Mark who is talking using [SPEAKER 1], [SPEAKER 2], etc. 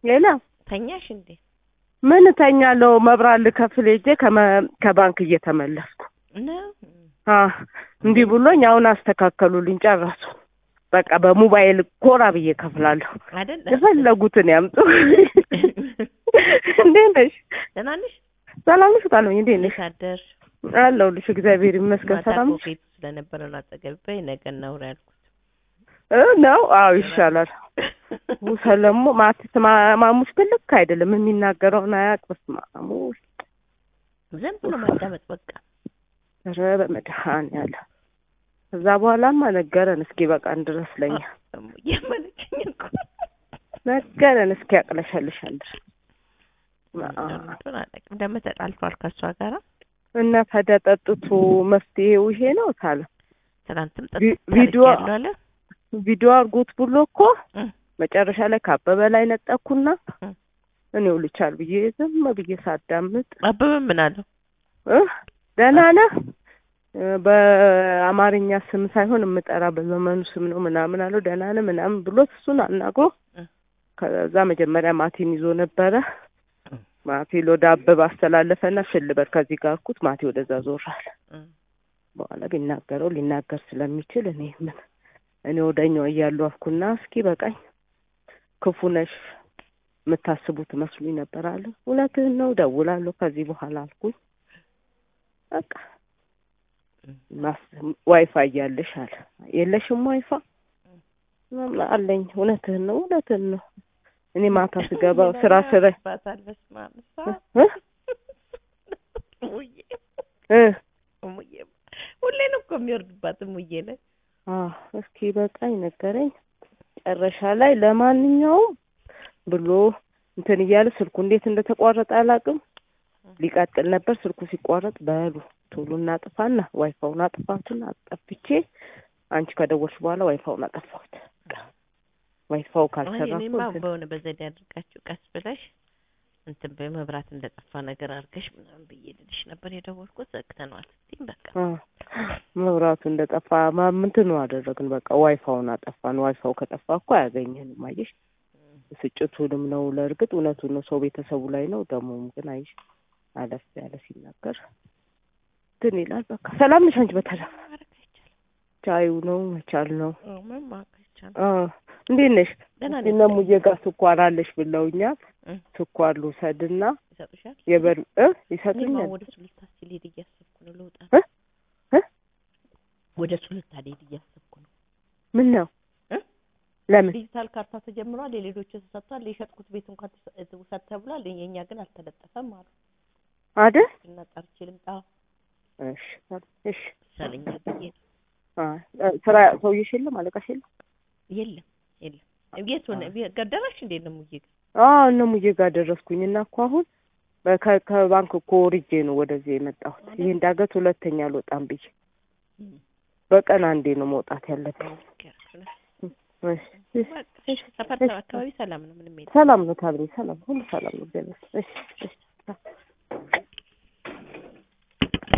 [SPEAKER 1] ሌላ
[SPEAKER 2] ተኛሽ እንዴ?
[SPEAKER 1] ምን እተኛለሁ? መብራት ልከፍል ሄጄ ከመ- ከባንክ እየተመለስኩ
[SPEAKER 2] ነው
[SPEAKER 1] አ እንዲህ ብሎኝ አሁን አስተካከሉልኝ፣ ጨረሱ። በቃ በሞባይል ኮራ ብዬ ከፍላለሁ።
[SPEAKER 2] አይደል?
[SPEAKER 1] የፈለጉትን ያምጡ። እንዴት ነሽ?
[SPEAKER 2] ደህና ነሽ?
[SPEAKER 1] ሰላም ነሽ? ጣለኝ እንዴት ነሽ?
[SPEAKER 2] እንዴት አደርሽ?
[SPEAKER 1] አለሁልሽ። እግዚአብሔር ይመስገን።
[SPEAKER 2] ማታ
[SPEAKER 1] ሰላም
[SPEAKER 2] እኮ
[SPEAKER 1] ነሽ?
[SPEAKER 2] ቤቱ ስለነበረ ነው አጠገብ በይ ነገ እናውራ ያልኩት።
[SPEAKER 1] እ ነው አዎ፣ ይሻላል። ሰለሞ ማትስ ማ- ማሙሽ ግን ልክ አይደለም። የሚናገረውን አያውቅ። በስመ አብ ማሙሽ
[SPEAKER 2] ዝም ብሎ ማዳመጥ በቃ
[SPEAKER 1] ኧረ በመድኃኒዓለም ከዛ በኋላማ ነገረን እስኪ በቃን ድረስ ለኛ
[SPEAKER 2] የመለችኝ እኮ
[SPEAKER 1] ነገረን እስኪ ያቅለሸልሻል ድረስ
[SPEAKER 2] እንደምትሆን አላውቅም። ደግሞ ተጣልቷል ከእሷ ጋራ
[SPEAKER 1] እና ታዲያ ጠጥቶ መፍትሄው ይሄ ነው ታለ
[SPEAKER 2] ትናንትም
[SPEAKER 1] ቪ-
[SPEAKER 2] ጠጥቶ
[SPEAKER 1] ቪዲዮ
[SPEAKER 2] ያለው አለ
[SPEAKER 1] ቪዲዮ አድርጎት ብሎ እኮ
[SPEAKER 2] እም፣
[SPEAKER 1] መጨረሻ ላይ ከአበበ ላይ ነጠኩና
[SPEAKER 2] እም።
[SPEAKER 1] እኔው ልቻል ብዬ ዝም ብዬ ሳዳምጥ
[SPEAKER 2] አበበ ምን አለው?
[SPEAKER 1] እ ደህና ነህ እ በአማርኛ ስም ሳይሆን የምጠራ በዘመኑ ስም ነው ምናምን አለው። ደህና ነህ ምናምን ብሎት እሱን አናግሮ
[SPEAKER 2] እ።
[SPEAKER 1] ከዛ መጀመሪያ ማቲን ይዞ ነበረ። ማቲ ወደ አበበ አስተላለፈና ሽልበር ከዚህ ጋር አልኩት። ማቲ ወደዛ ዞራል።
[SPEAKER 2] እም፣
[SPEAKER 1] በኋላ ቢናገረው ሊናገር ስለሚችል እኔ ምን እኔ ወደኛው እያሉ አልኩና እስኪ በቃኝ ክፉ ነሽ የምታስቡት መስሉኝ ነበር አለ። እውነትህን ነው እደውላለሁ ከዚህ በኋላ አልኩኝ። በቃ ማስ- ዋይፋይ እያለሽ አለ የለሽም ዋይፋ ምናምን አለኝ። እውነትህን ነው እውነትህን ነው። እኔ ማታ ስገባ ስራ ስራ
[SPEAKER 2] ባታል በስመ አብ እሷ
[SPEAKER 1] እ?
[SPEAKER 2] እሙዬ
[SPEAKER 1] እ
[SPEAKER 2] እሙዬ ሁሌ ነው እኮ የሚወርድባት እሙዬ ላይ
[SPEAKER 1] አዎ እስኪ በቃኝ ነገረኝ። መጨረሻ ላይ ለማንኛውም ብሎ እንትን እያለ ስልኩ እንዴት እንደተቋረጠ አላውቅም። ሊቀጥል ነበር ስልኩ ሲቋረጥ በሉ ቶሎ እናጥፋና ዋይፋውን አጥፋቱን አጠፍቼ አንቺ ከደወልሽ በኋላ ዋይፋውን አጠፋሁት። በቃ ዋይፋው
[SPEAKER 2] አይ
[SPEAKER 1] ካልሰራ እኮ
[SPEAKER 2] እኔማ
[SPEAKER 1] እንትን-
[SPEAKER 2] በሆነ በዘዴ አድርጋችሁ ቀስ ብለሽ እንትን በመብራት እንደጠፋ ነገር አድርገሽ ምናምን ብዬ ልልሽ ነበር የደወልኩት። ዘግተነዋል ስትይኝ በቃ
[SPEAKER 1] አ መብራቱ እንደጠፋ ማ- ምንትኑ አደረግን። በቃ ዋይፋውን አጠፋን። ዋይፋው ከጠፋ እኮ አያገኘንም። አየሽ ብስጭቱንም ነው። ለእርግጥ እውነቱን ነው። ሰው ቤተሰቡ ላይ ነው። ደግሞም ግን አይሽ አለፍ ያለ ሲናገር እንትን ይላል። በቃ ሰላም ነሽ አንቺ? በተረፈ
[SPEAKER 2] ማድረግ አይቻልም።
[SPEAKER 1] ቻዩ ነው መቻል ነው።
[SPEAKER 2] አዎ ምንም ማድረግ አይቻልም።
[SPEAKER 1] አ እንዴት ነሽ?
[SPEAKER 2] ደህና
[SPEAKER 1] እስኪ
[SPEAKER 2] ነኝ።
[SPEAKER 1] እነ እሙዬ ጋር ስኳር አለሽ ብለውኛል።
[SPEAKER 2] እም፣
[SPEAKER 1] ስኳር ልውሰድና
[SPEAKER 2] ይሰጡሻል?
[SPEAKER 1] የበር እ
[SPEAKER 2] እኔማ
[SPEAKER 1] ይሰጡኛል።
[SPEAKER 2] ወደ ሱሉልታ ሲልሄድ እያሰብኩ ነው ልውጣ።
[SPEAKER 1] እ? እ?
[SPEAKER 2] ወደ ሱሉልታ ልሄድ እያሰብኩ ነው።
[SPEAKER 1] ምን ነው
[SPEAKER 2] እ?
[SPEAKER 1] ለምን
[SPEAKER 2] ዲጂታል ካርታ ተጀምሯል። የሌሎቹ ተሰጥቷል። የሸጥኩት ቤት እንኳን ተሰ- ውሰድ ተብሏል። የኛ ግን አልተለጠፈም አሉ
[SPEAKER 1] አይደል?
[SPEAKER 2] እና ጠርቼ ልምጣ
[SPEAKER 1] እሺ እሺ
[SPEAKER 2] ይሻለኛል ብዬ ነው።
[SPEAKER 1] አ ስራ ሰውዬሽ የለም አለቃሽ የለም?
[SPEAKER 2] የለም የለም። የት ሆነ ገደራሽ እንዴት ነው ሙዬ ግን?
[SPEAKER 1] አዎ እነ ሙዬ ጋር ደረስኩኝ እና እኮ አሁን በከ- ከባንክ እኮ ወርጄ ነው ወደዚህ የመጣሁት። ይሄ እንዳገት ሁለተኛ አልወጣም ብዬ በቀን አንዴ ነው መውጣት ያለብኝ። እሺ፣ እሺ፣
[SPEAKER 2] ሰፈር አካባቢ ሰላም ነው ምንም የለም።
[SPEAKER 1] ሰላም ነው ታብሬ፣ ሰላም ሁሉ ሰላም ነው። እግዚአብሔር ይመስገን። እሺ፣ እሺ